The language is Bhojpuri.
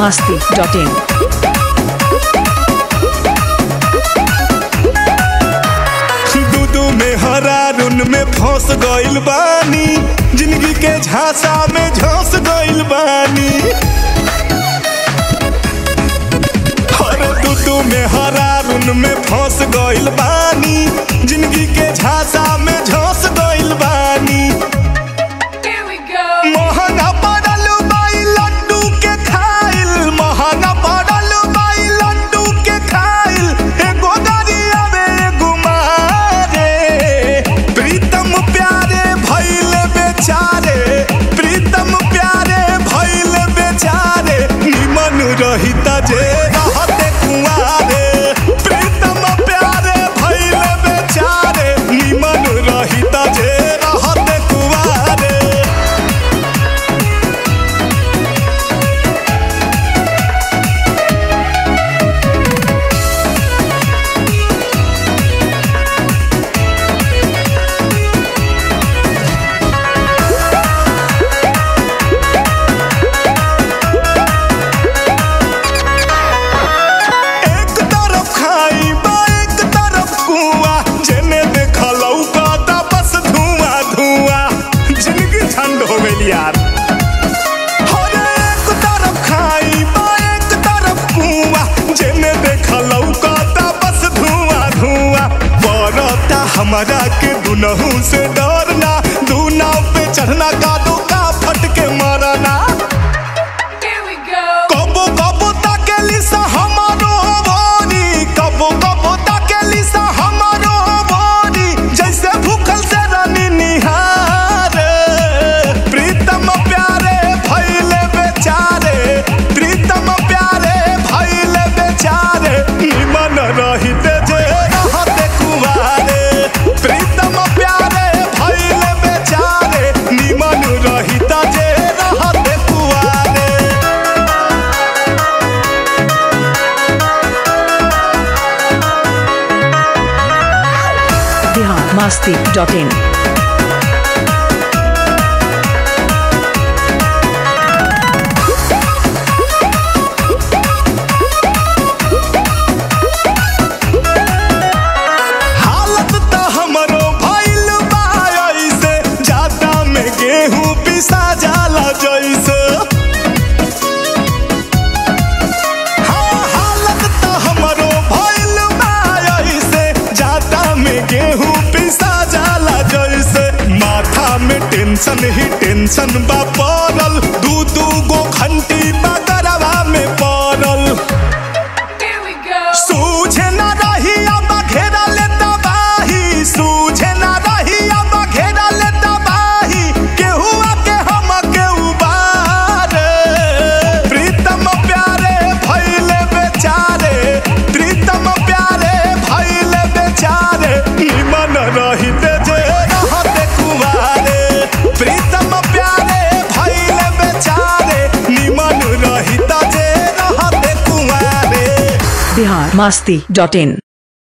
masti.in. दूदू में हरारुन में फंस गइल बानी जिंदगी के झांसा में झंस गइल बानी अरे दूदू में हरारुन में फंस गइल बानी जिंदगी के झांसा में झंस गइल बानी Here we go. महंगा पड़ल बाई लड्डू के खाइल महंगा पड़ल बाई लड्डू के खाइल एगो गरिया में एगो मारे प्रीतम प्यारे भइल बेचारे प्रीतम प्यारे भइल बेचारे निमन रहित जे रहते कुआरे प्रीतम प्यारे भइल बेचारे निमन रहित जे रहते कुआरे एक तरफ खाई बा एक तरफ कुआं जेने देखलौ का बस धुआं धुआं जिंदगी ठंड हो गई यार हर एक तरफ खाई बा एक तरफ कुआं जेने देखलौ का बस धुआं धुआं बरता हमारा के दुनहु से डरना दू नाव पे चढ़ना का दो का फट के मरना Here we go. कबो कबो ताकेली सा हमारो बोरी कबो कबो ताकेली सा हमारो बोरी जैसे भूखल से रानी निहार प्रीतम प्यारे भइले बेचारे प्रीतम प्यारे भइले बेचारे निमन रहिते जे रहते कुवारे प्रीतम प्यारे भइले बेचारे निमन रहिता जे रहते कुवारे Bihar masti.in. हालत त हमरो भइल बा ऐसे जाता में गेहूं पिसा जाला जैसे हाँ, हालत त हमरो भइल बा ऐसे जाता में गेहूं पिसा जाला जैसे माथा में टेंशन ही टेंशन बा पड़ल दू दू गो घंटी बगरवा में पड़ल Here we go. सूझे न रही अब घेरा ले तबाही सूझे न रही अब घेरा ले तबाही केहू के हम के उबार प्रीतम प्यारे भइले बेचारे प्रीतम प्यारे भइले बेचारे निमन रहिते जे रहते कुवारे प्रीतम प्यारे भइले बेचारे निमन रहिता जे रहते कुवारे Bihar masti.in.